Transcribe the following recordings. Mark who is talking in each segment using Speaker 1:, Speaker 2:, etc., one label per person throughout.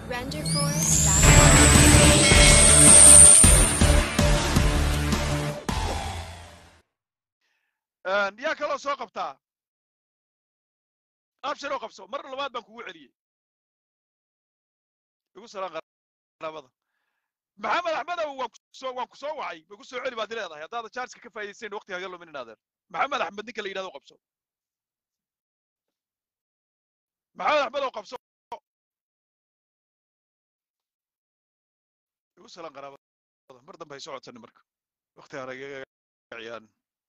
Speaker 1: renderforce.com.
Speaker 2: yaa kaloo soo qabtaa abshiroo qabso mar labaad baan kugu celiyey igu salaan qaraabada maxamed axmedow waan kusoo waan ku soo wacay ma ku soo celi baad leedahay haddaada jaarska ka faa'iidaysayn waqtiga haga lumin inaadeer maxamed axmed ninka la yidhahdo qabso maxamed axmedow qabso igu salaan qaraabada mar dambe hay soo codsanin marka waqti haragaga ciyaarin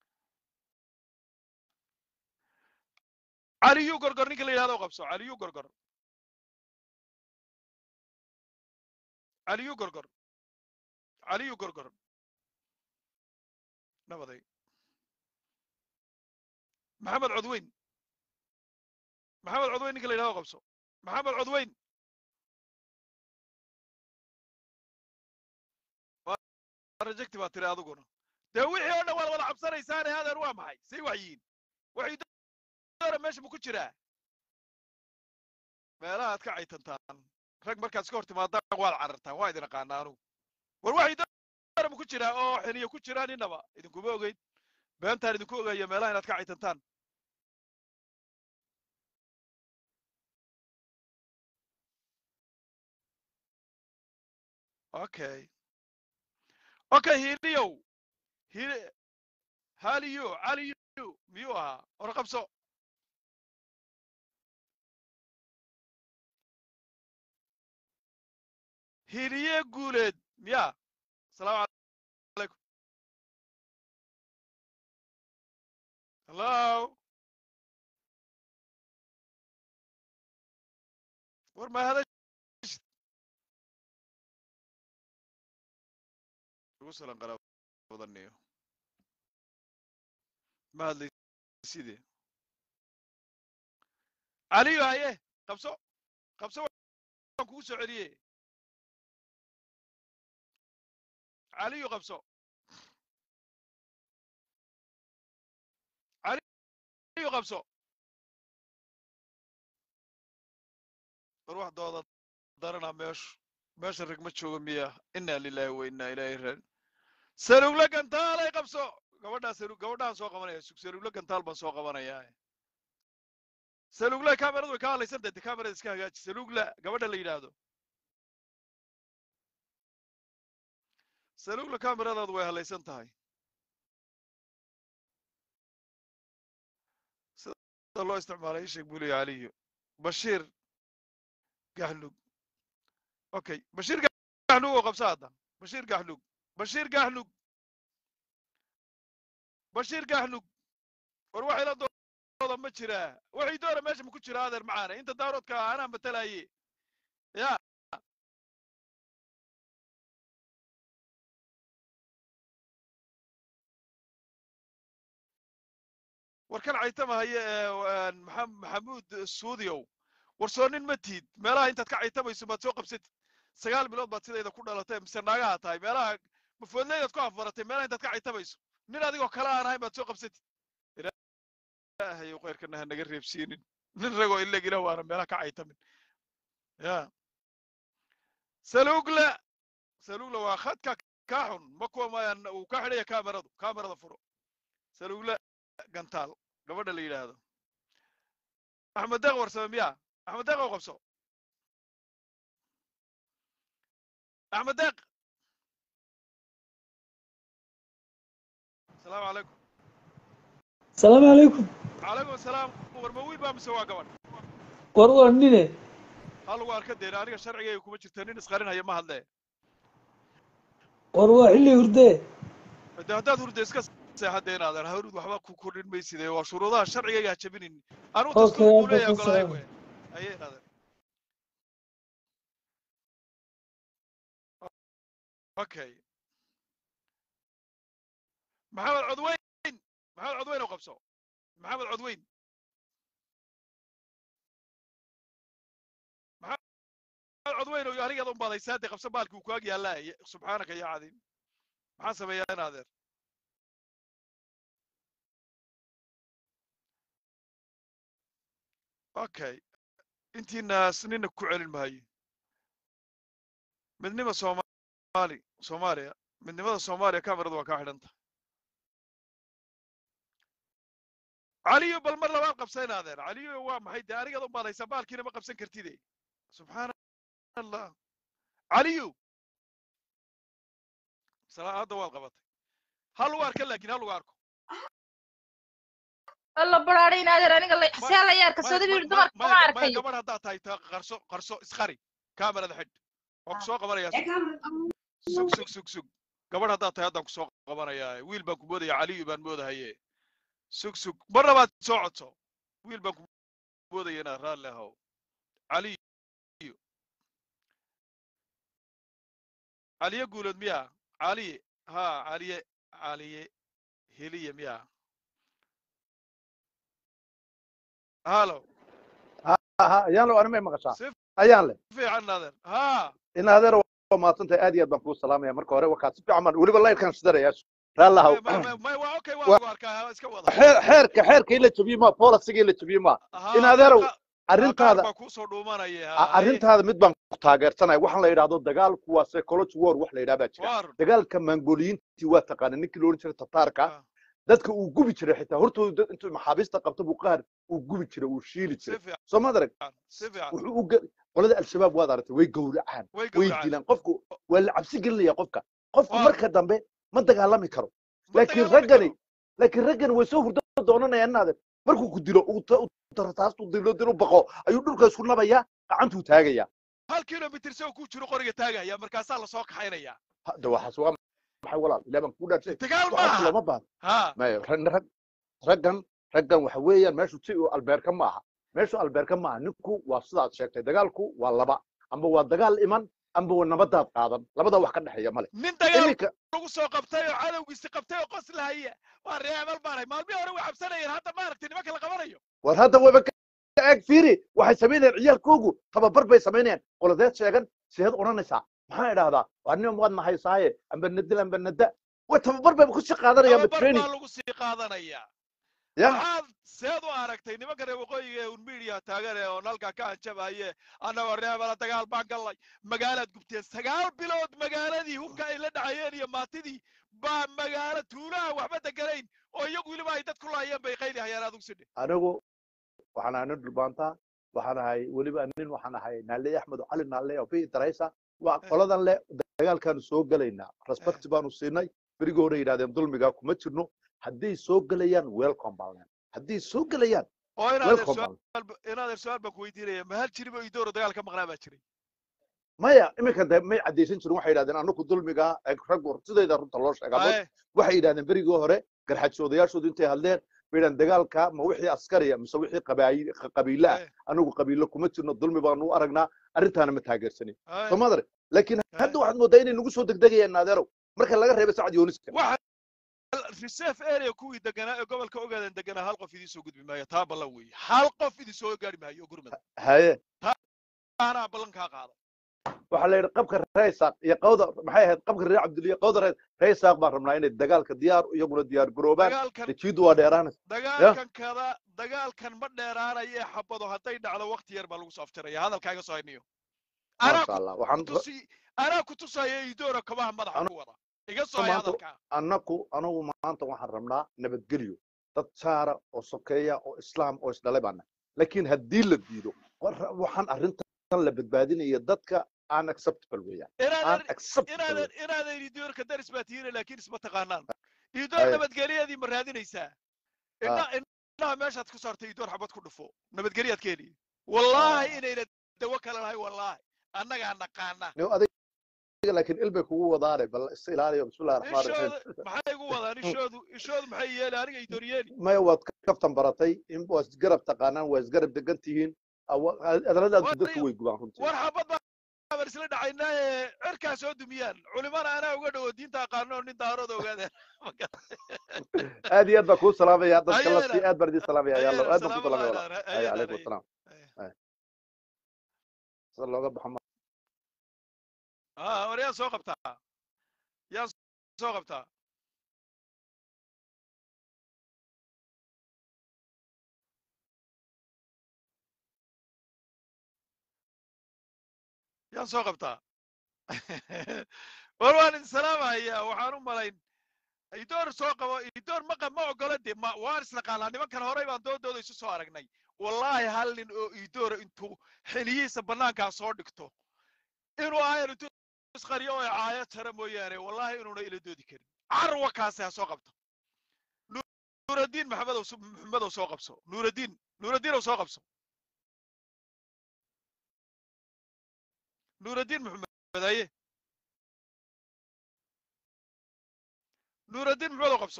Speaker 2: caliyu gorgor ninka la yidhahdo qabso caliyu gorgor caliyu gorgor caliyu gorgor nabaday maxamed codweyn maxamed codweyn ninka la yidhahdo qabso maxamed codweyn rejecti baa tiri adiguna dee wixii oo dhan waad wada cabsanaysaane adeer waa maxay say waxyiin waxay doora meesha ma ku jiraa meelaha ad ka caytantaan rag markaad iska hor timaadaan waad carartaan waa idin aqaana anugu war waxay doora ma ku jiraa oo xiniyo ku jiraan innaba idinkuma ogeyn beentaan idinku ogaaya meelaha inaad ka caytantaan okay okay hiliyow hili haliyo caliyo miyuu ahaa hore qabso hiliye guuleed miya asalaamu calaykum hello war ma hadashid ugu salan qaraabadaniyo ma hadlayside caliyo haye qabso qabso waan kugu soo celiye caliyo qabso caliyo qabso war wax dooda daranaa meeshu meesha rag ma joogo miya inaa lilahi wa inaa ilaahi raan salugle gantaalay qabso gabadhaa salu gabadhaan soo qabanaya salugle gantaal baan soo qabanayaa salugle kameradu way ka hadlaysan tahay kamerada iska hagaaji salugla gabadha la yidhaahdo salugla kameradaadu way hadlaysan tahay sida loo isticmaalay ii sheeg buu leeya caliyo bashiir gaxlug okay bashiir gaxlug oo qabsa hadda bashiir gaxlug bashiir gaxlug bashiir gaxlug war waxay la dooda ma jiraa waxay doona meesha ma ku jira adeer macaane inta daaroodka ah anaa matalaye ya war kan caytamahaye ee maxamuud suudiyow war soo nin ma tiid meelaha intaad ka caytamayso maad soo qabsatid sagaal bilood baad sidayda ku dhalatay mise naagaha tahay meelaha mafoodleydaad ku afbaratay meelaha intaad ka caytamayso nin adigoo kale aan ahayn baad soo qabsatid ilaahayow khayrkana ha naga reebsiinin nin ragoo ileg ilah waana meelaha ka caytamin ya salugla salugla waa khadka kaa xun ma kuwa mayaan uu ka xidhaya kameradu kamerada furo salugla gantaal gabadha la yidhaahdo axmed deeq warsame miya axmed deeq oo qabso axmed deeq asalaamu calaykum
Speaker 3: asalaamu calaykum
Speaker 2: calaykum asalaam war ma wiil baa mise waa gabadh
Speaker 3: war waa nine
Speaker 2: ha lagu arka deena aniga sharcigayga kuma jirta nin isqarinhaya ma hadlee
Speaker 3: war waa xilli hurdee
Speaker 2: de haddaad hurda iska seexadee inaadan hawrud waxba ku kordhin mayside waa shuruudaha sharcigayga ha jabinin anigu
Speaker 3: Okay,
Speaker 2: dastuur buu
Speaker 3: hadda
Speaker 2: leeyahay
Speaker 3: ku
Speaker 2: ogolaay
Speaker 3: salaam.
Speaker 2: we aye inaadan okay maxamed codweyn maxamed codweyn oo qabso maxamed codweyn maxamed codweyn oo anigaad un badaysaa dee qabso baalkii uu ku ag yaallaa subxaanaka ya cadiim maxaan sameeyaa in adeer okay intiinaas nina ku celin maayo midnima soomaali soomaaliya midnimada soomaaliya kameradu waa kaa xidhanta caliyo bal mar labaad qabsayn adeer caliyo waa maxay dee anigaad u baadaysaa baalkiina ma qabsan kartide subxaana allah caliyo salaa hadda waad qabatay hal lagu arka laakiin hal lagu arko
Speaker 1: alla baraadhay in adeer aniga la xisaan la yaar
Speaker 2: maya
Speaker 1: kasooda
Speaker 2: ma-
Speaker 1: biir
Speaker 2: ma-
Speaker 1: dumarka
Speaker 2: maya
Speaker 1: kuma
Speaker 2: maya
Speaker 1: arkayo
Speaker 2: gabadh haddaad tahay ta qarso qarso isqari kamerada xidh waan ku soo qabanayaa sug sug sug sug sug gabadh haddaad tahay haddaan ku soo qabanayaa wiil baan ku moodaya caliyu baan moodahaye sug sug mar labaad soo codso wiil baan ku moodaya inaad raalli ahow caliyu caliye guulood miyaa caliye ha caliye caliye heliye miyaa halo
Speaker 4: aha ayaan le anima maqashaa
Speaker 2: si
Speaker 4: ayaan le
Speaker 2: fiican adeer ha
Speaker 4: in adeer waa mahadsantahay aad iyo aad baan kuu salaamaya marka hore wakaa si fiican baan weliba layrkan sidaraya raallahaw
Speaker 2: may may may waa okay waa
Speaker 4: Wa-
Speaker 2: lagu arkaa ha, iska wada
Speaker 4: xeer xeerka xeerka in la jabiyo ma polisiga in la jabiyo ma
Speaker 2: ha
Speaker 4: in adeerow
Speaker 2: qaar
Speaker 4: arrintaada
Speaker 2: baa kuusoo dhuumanaya
Speaker 4: a-
Speaker 2: ha haye
Speaker 4: arrintaada mid baan ku taageersanaya waxaan la yidhahdo dagaalku waa psychology war wax la yidhaha baa jira
Speaker 2: waa run
Speaker 4: dagaalka mangoliyiintii waa taqaana ninkii la odhan jiray tataarka
Speaker 2: ha,
Speaker 4: dadka uu gubi jiray xitaa hortooda dad intuu maxaabiista qabto buu qaar uu gubi jiray uu shiili
Speaker 2: si
Speaker 4: jiray
Speaker 2: fiican
Speaker 4: soo ma arag
Speaker 2: si fiican
Speaker 4: wuxuu u ge- qolada al-shabaab waad aragtay way gowracaan
Speaker 2: way
Speaker 4: way
Speaker 2: gowracaan
Speaker 4: dilaan qofku waa la cabsi gelinaya qofka qofku
Speaker 2: waa
Speaker 4: marka dambe ma dagaalami karo
Speaker 2: ma
Speaker 4: laakiin
Speaker 2: dagaalami
Speaker 4: raggani
Speaker 2: karo
Speaker 4: laakiin raggani way soo hurdo doonanayaan inaade markuu ku dilo uu ta- uu tartaastuu dilo dil u baqo ayuu dhulka isku nabayaa gacantuu taagayaa
Speaker 2: hal kilomitr se ku jiro qoriga taagaya markaasaa lasoo kaxaynaya
Speaker 4: hadda waxaas waa maxay walaal ilaa baan kuu dhaarshay
Speaker 2: dagaal
Speaker 4: waxaas
Speaker 2: maaha
Speaker 4: looma baahna
Speaker 2: ha
Speaker 4: maya rag- rag- raggan raggan waxa weeyaan meeshu si uu albeerka ma aha meeshu albeerka ma aha ninku waa sidaad sheegtay dagaalku waa laba amba waa dagaal iman amba waa nabadaad qaadan labadaa wax ka dhexeeya male
Speaker 2: nin dagaal
Speaker 4: iminka
Speaker 2: lagu soo qabtay oo cadowgiisi qabtay oo qos lahaya waa reebal baanay maalmihii hore way cabsanayeen hadda maaragtay nimanka la qabanayo
Speaker 4: war hadda waba ka eeg fiiri waxay samaynayaan ciyaalkoogu tababar bay samaynayaan qoladeed sheegan seed odhanaysaa maxaa idhaahdaa waa nin waad nahaysaaye amba nadil amba nada way tababar bay kusii qaadanayaan ba
Speaker 2: tababar
Speaker 4: training
Speaker 2: baa lagu sii qaadanaya
Speaker 4: ya
Speaker 2: waxaad seed u aragtay nimanka reer waqooyiga ee un media taagan ee oon halkaa ka hanjabaye annagoo reebala dagaal baan gallay magaalaad gubteen sagaal bilood magaaladii hubka ay la dhacayeen iyo maatidii baa magaalo tuulaha waxba deganayn oo iyagu weliba ay dad ku laayeen bay qayli hayaan adugu sidhe
Speaker 4: anigu waxaan ahay nin dhulbaantaa waxaan ahay weliba nin waxaan ahay naale axmed cali naale oo bi daraysa waa
Speaker 2: Eh.
Speaker 4: qoladan le dagaalkaanu soo gelaynaa respect baanu siinay berigii hore yidhahdeen dulmigaa kuma jirno hadday soo gelayaan welcome baan leenahay hadday soo gelayaan
Speaker 2: oo inaadeer
Speaker 4: welcome
Speaker 2: su-aal
Speaker 4: baan
Speaker 2: ba- inaadeer su-aal baan ku weydiinaya ma hal jiribo idooro dagaal ka maqnaa baa jiray
Speaker 4: maya iminka de may caddaysan jirin waxay yidhahdeen anaku dulmigaa ee raggu sidayda runta loo sheegaa
Speaker 2: Aye,
Speaker 4: waxay yidhahdeen berigii hore garxajoodayaashoodu intay hadleen bay yidhahdeen dagaalka ma wixii askariya mise wixii qabaayi- qabiile ah
Speaker 2: aye,
Speaker 4: anagu qabiilo kuma jirno dulmi baanu u aragnaa arrintaana ma taageersanin
Speaker 2: aye.
Speaker 4: soo madare laakiin
Speaker 2: Aye.
Speaker 4: hadda waxaad moodaa inay nagu soo degdegayaan naadeerow marka laga reebay sacad yooniska
Speaker 2: waxa reserve area kuwii deganaa ee gobolka ogaadan deganaa hal qof idiin soo gudbi maayo taa ballan weeye hal qof idin soo gaari maayo gurmada
Speaker 4: haye
Speaker 2: anaa ballan kaa qaada
Speaker 4: waxaa la yidhi qabka reesaaq iyo qawda maxay ahayd qabka reer cabdiliya qawda rees reesaaq baan rabnaa inay dagaalka diyaar iyaguna diyaar garoobaan
Speaker 2: dagaalkan
Speaker 4: dejiidu waa dheeraanaysa
Speaker 2: dagaalkan kada dagaalkan ma dheeraanayo ee xabado hadday dhacdo waqti yar baa lagu soo afjaraya hadalkaaga soo hayniyo anaa
Speaker 4: maasha allah waxaan
Speaker 2: kutusi anaa ku tusaya idoora kabaha madaxa ku wada iga soo hay
Speaker 4: maanta-
Speaker 2: hadalkaa
Speaker 4: annaku anagu maanta waxaan rabnaa nabadgelyo dad jaara oo sokeeya oo islaam oo isdhalay baana laakiin haddii la diido war- waxaan arrintan la badbaadinaya dadka aan acceptable weeyaan aan
Speaker 2: inaadan
Speaker 4: acceptable
Speaker 2: inaadan inaadan idoorka daris baa tihiina laakiin isma taqaanaan idoor
Speaker 4: Aye.
Speaker 2: nabadgelyadii ma raadinaysaa indha indhaha meeshaad ku saartay idoor xabad ku dhufo nabadgelyaad keeni wallaahi
Speaker 4: Ah.
Speaker 2: inayna dawo kale lahay wallaahi annagaa naqaana
Speaker 4: Nio adiga laakiin ilbay kugu wadaane bal is ilaaliyo bismillahi raxmaan raxiim
Speaker 2: ishooda maxay igu wadaan ishoodu ishoodu maxay yeeli aniga idoor yeeli
Speaker 4: maya waad kaftan baratay in waa isgarab taqaanaan waa isgarab degan tihiin adaladaadu
Speaker 2: War-
Speaker 4: dadku way gubaan runtii
Speaker 2: war xabad baan isla dhacaynaa ee cirkaa soo dumiyaan culimana anaa uga dhowo diinta aqaano oo nin daarooda ogaadeen
Speaker 4: aad iyo aad baan kuu salaamaya dadka
Speaker 2: Ayana.
Speaker 4: lasii aad baan idin salaamaya yalla
Speaker 2: Ayana,
Speaker 4: aad baan kuu
Speaker 2: salaamo
Speaker 4: salaamaya
Speaker 2: lahayn,
Speaker 4: walaal ay
Speaker 2: ayana,
Speaker 4: calaykum
Speaker 2: ayana.
Speaker 4: asalaam ay sida looga baxo ma
Speaker 2: ah war yaa soo qabtaa yaa soo qabtaa yaan soo qabtaa war waan idin salaamahayaa waxaan u malayn idoor soo qabo idoor maqa ma ogola dee ma waan isnaqaanaa nimankan horey baan doodooda isu soo aragnay wallaahi hal nin oo idoora intuu xiliyihiisa bannaankaa soo dhigto inuu aayar intuu isqariyo oo caayo tara mooyaane wallaahi inuuna ila doodi karin carwa kaasi ha soo qabto nuuraddiin maxamedow s- maxamedow soo qabso nuuraddiin nuuraddiinow soo qabso nuuraddiin maxamed haye nuuraddiin maxamedow qabso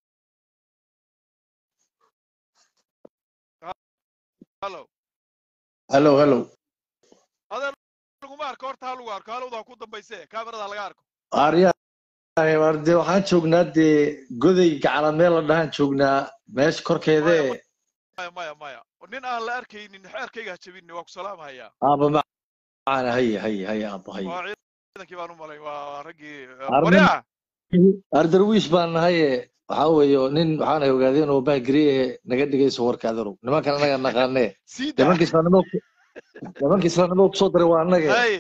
Speaker 2: hallo
Speaker 5: halo halo
Speaker 2: adee laguma arko horta ha lagu arko halowda ha ku dambayse kaamirada laga arko
Speaker 5: aryahay war dee waxaan joognaa dee goday gacala meel la dhahaan joognaa meesha korkeede
Speaker 2: maya maya maya nin aan la arkaynin xeerkayga ha jabinni waa ku salaamahayaa
Speaker 5: aaba macana haye haye haye aabo haye
Speaker 2: waa ciidankii baan u malay waa raggii
Speaker 5: Armin.
Speaker 2: waryaa
Speaker 5: ardarwiish baan nahaye waxaa weeyo nin waxaana ogaadeen oo bahgiriye naga dhigayso warka adarow nimankan anaga naqaane
Speaker 2: sii daa
Speaker 5: nimanka islaanimo nimanka islaanimo kusoo daray waa annaga
Speaker 2: hay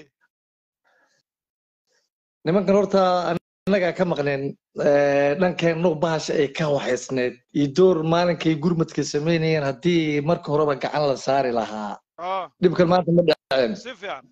Speaker 5: nimankan horta annagaa ka maqneen eh, dhankeennu bahasha ay ka waxaysneed iyo door maalinkay gurmadka samaynayeen haddii marka horeba gacan la saari lahaa
Speaker 2: ah
Speaker 5: dhibkan maanta ma dhaceen
Speaker 2: si fiican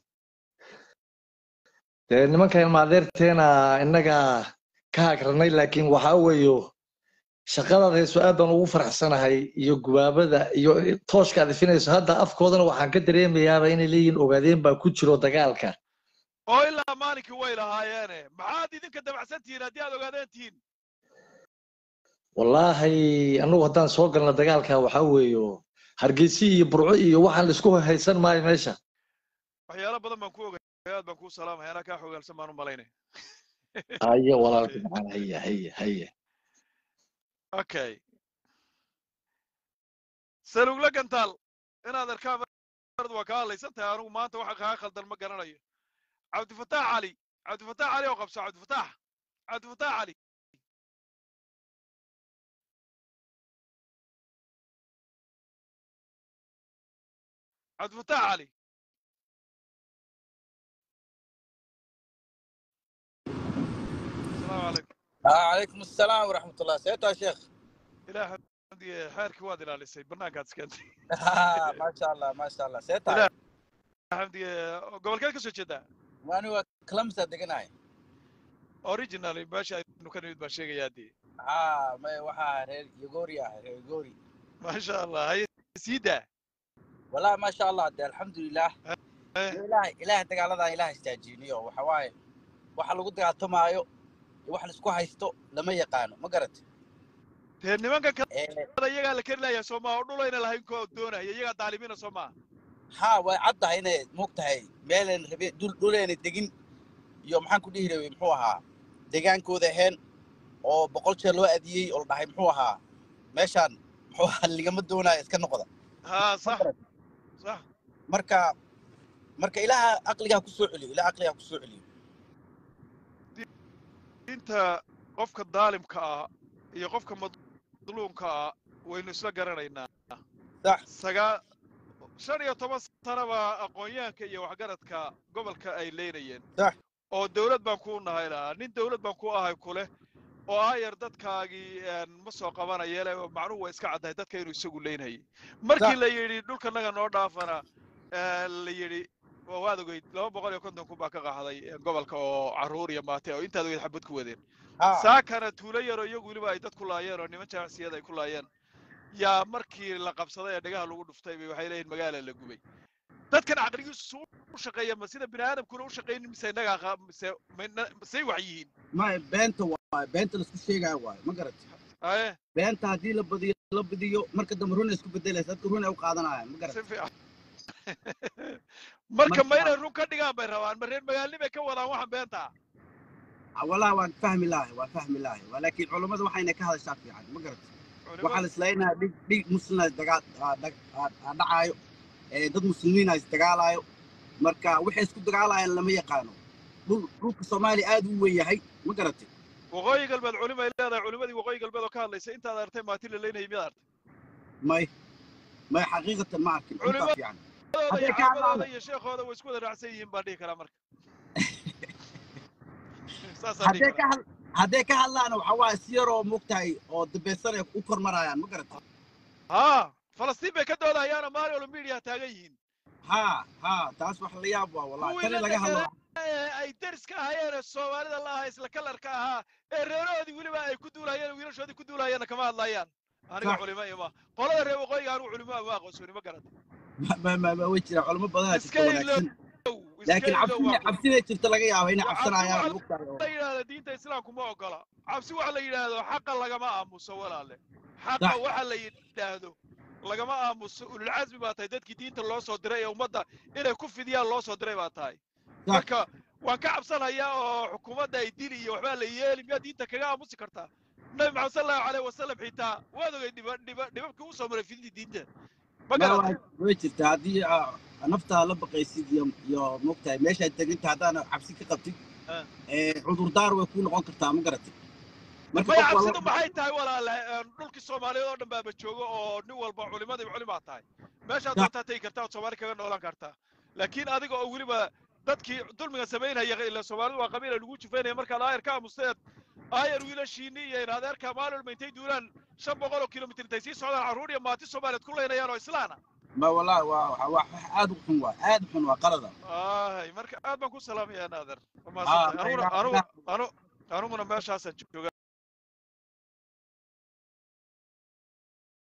Speaker 5: dee nimankan maadeerteena innaga ka hagranay laakiin waxaa weeyo shaqadaad hayso aad baan ugu faraxsanahay iyo gubaabada iyo tooshka aad ifinayso hadda afkoodana waxaan ka dareemayaaba inay leeyihiin ogaadeen baa ku jiro dagaalka
Speaker 2: oo ilaa maalinkii way lahaayeene maxaad idinka dabacsan tihiin haddii aad ogaadeen tihiin
Speaker 5: wallaahi annagu haddaan soo galna dagaalka waxaa weeyo hargeysi iyo burco iyo waxaan laisku haysan maayo meesha
Speaker 2: waxyaalo badan baan ku ogay aad baan kuu salaamaya anaa kaa xogaalsan baan u malaynay
Speaker 5: haye walaalka maxaan haye haye haye
Speaker 2: okay salugla gantaal inaad arkaan marad waa kaa hadlaysan tahay anigu maanta waxa kaa khaldan ma garanayo cabdifataax cali cabdifataax cali oo qabso cabdifataax cabdifataax cali cabdifataax cali asalaamu calaykum
Speaker 6: عليكم السلام ورحمة الله سيتو يا شيخ
Speaker 2: ilaah xamdiye xeerkii waad ilaalisay bannaankaad iskentay
Speaker 6: ما شاء الله ما شاء الله سيتو
Speaker 2: لا. xamdiye gobolkeed ka soo jeedaa
Speaker 6: وأنا كلمسة دقناي
Speaker 2: original meesha aynu ka nimid baan sheegayaa dee
Speaker 6: ها ما وحا رير يغوري يا رير يغوري
Speaker 2: maasha allah haye sii daa
Speaker 6: والله ما شاء الله ده الحمد لله
Speaker 2: Eh,
Speaker 6: إله إله دقال هذا إله استاجينيو وحواي waxa lagu dagaaltamaayo iyo wax la isku haysto lama yaqaano ma garat
Speaker 2: dee nimanka
Speaker 6: ee
Speaker 2: kalada iyagaa la keri layaa soo maha oo dhulayna lahayn koo doonaya iyagaa daalimiina soo maha
Speaker 6: ha way caddahay inay moogtahay meelan rabe dul dhuleena degin iyo maxaan ku dhihi rabay muxuu ahaa degaankooda ahayn oo boqol jeer loo adiyey oo la dhahay muxuu ahaa meeshaan muxuu ahaa ligama doonaayo iska noqda
Speaker 2: haa
Speaker 6: ma
Speaker 2: sax
Speaker 6: garat
Speaker 2: sax
Speaker 6: marka marka ilaaha aqligaa ku soo celiyo ilaha aqligaa ku soo celiyo
Speaker 2: inta qofka daalimka ah iyo qofka madluumka ah waynu isla garanaynaa
Speaker 6: sax
Speaker 2: sagaa shan iyo toban sanaba aqoonyahanka iyo waxgaradka gobolka ay leynayeen
Speaker 6: sax
Speaker 2: oo dawlad baan kuu nahay lahaa nin dawlad baan ku ahay kuleh oo ayar dadkaagii een, ma soo qabanaya le macnuhu waa iska caddahay dadka inuu isagu leynayay markii
Speaker 6: sax
Speaker 2: la yidhi dhulkanaga noo dhaafana ee, la yidhi waa waad ogeyd laba boqol iyo konton kun baa ka qaxday ee, gobolka oo carruur iyo maate oo intaad ogeyd xabad ku wadeen
Speaker 6: ha
Speaker 2: saakana tuulo yaroo iyagu weliba ay dad ku laayeen oo niman jamacsiyada ay ku laayeen yaa markii la qabsaday ee dhagaha lagu dhuftay bay waxay leeyihin magaala la gubay dadkan caqligiisu suu u shaqeeya ma sida bini aadamkuna u shaqaynin mise innagaa qa- mise ma- masay wax yihiin
Speaker 6: ma beenta waay beenta laisku sheegaayo waay ma garat
Speaker 2: aye
Speaker 6: beenta haddii la badiyo la badiyo marka dambe runa isku bedelaysa dadka runa u qaadanayaan ma garat
Speaker 2: si fiican marka ma
Speaker 6: marka
Speaker 2: inay run ka dhigaan bay rabaan ma reer magaalni bay ka wadaan waxaan beenta
Speaker 6: والله waan fahmi lahay waan fahmi lahay laakiin culammadu waxayna ka hadashaa fiican ma garat waxaa la
Speaker 2: culimadu
Speaker 6: islaynaya dhig dhig muslina dagaal aa- dag- aa- aa dhacaayo ee dad muslimiina isdagaalayo marka waxay isku dagaalayaan lama yaqaano dhul dhulka soomaaliya aad u weyn yahay ma garatay
Speaker 2: waqooyi galbeed culimay leedahay culimadii waqooyi galbeed oo ka hadlaysa intaad artay maatin la leynayay miyaad artay
Speaker 6: may may xaqiiqatan ma arkin runtaa
Speaker 2: culimadooda
Speaker 6: fiican
Speaker 2: iyo
Speaker 6: hadday ka
Speaker 2: caamadooda
Speaker 6: hadlaano
Speaker 2: iyo sheekhooda way isku wada raacsan yihiin baan dhihi karaa marka saasaan dhihi
Speaker 6: hadday ka
Speaker 2: karaa
Speaker 6: had hadday ka hadlaana waxa waaye si yaroo moogtahay oo dambaysan ay u kormarayaan ma garata
Speaker 2: haa falastiin bay ka doodayaana maalin walba media taagan yihiin
Speaker 6: ha ha taas wax la yaab waa wallahi
Speaker 2: kuwii
Speaker 6: tani
Speaker 2: la
Speaker 6: laga hadlo
Speaker 2: deganaa ee ay deriska ahaayeen ee soomaalida la ahaa isla kalarka ahaa ee reerahoodii weliba ay ku duulayeen wiilashoodii ku duulayeena kama hadlayaan aniga
Speaker 6: sax
Speaker 2: culimo ima qolada reer waqooyiga anigu culimo ama aqoonsoni ma garata
Speaker 6: ma ma ma ma way jiraan culimo badanaa
Speaker 2: iska
Speaker 6: jirta
Speaker 2: ilow
Speaker 6: wanaagsan
Speaker 2: iska
Speaker 6: laakiin
Speaker 2: ilow
Speaker 6: cabsida
Speaker 2: waa ku
Speaker 6: cabsida jirta laga yaaba inay
Speaker 2: wa- cabsi
Speaker 6: cabsanayaan
Speaker 2: waxa
Speaker 6: moogtahay oo
Speaker 2: la yidhahda diinta islaamku ma ogola cabsi waxa la yidhaahdo xaqa lagama aamuso walaale xaqa
Speaker 6: sax
Speaker 2: waxa la yidhaahdo lagama aamuso ululcasmi baa tahay dadkii diinta loo soo diray ee ummadda inay ku fidiyaan loo soo diray baa tahay
Speaker 6: sax
Speaker 2: marka waan ka cabsanayaa oo xukuumadda ay dili iyo waxbaa la yeeli miyaa diinta kaga aamusi kartaa nabi maxamed sal allahu aleyh wasalam xitaa waad ogay dhiba dhiba dhibabkii uu soo maray fididii diinta ma
Speaker 6: ma
Speaker 2: garatay
Speaker 6: waa way jirtaa haddii aa naftaa la baqaysid iyo iyo moogtahay meeshaad teganta haddaana cabsi ka qabtid
Speaker 2: Ah.
Speaker 6: ee cudurdaar way kuu noqon kartaa ma garatay marka
Speaker 2: maya
Speaker 6: qof
Speaker 2: cabsidu
Speaker 6: walba
Speaker 2: maxay tahay walaale een, dhulkii soomaaliyeed oo dhan baaba joogo oo nin walba culimadiiba culimaa tahay meeshaad
Speaker 6: sax
Speaker 2: doontaa tegi kartaa ood soomaali kaga noolaan kartaa laakiin adiga oo weliba dadkii dulmiga samaynaya ila soomaalidu waa qabiila lagu jufaynaya markaad aayar ka aamusteed aayar wiilashiini iyo in adeerka maalin walba intay duulaan shan boqol oo kilomitir intay sii socdaan carruur iyo maati soomaaliyeed ku leynayaan oo islaana
Speaker 6: ma wallahi waa waa wax aad u xun waa aad u xun waa qalada
Speaker 2: ay marka aad baan ku salaamayaa naader waa
Speaker 6: haa
Speaker 2: mahadsantahay
Speaker 6: ma
Speaker 2: anuguna
Speaker 6: ilaah
Speaker 2: anugu
Speaker 6: ilaah
Speaker 2: anu anuguna meeshaasaan jooga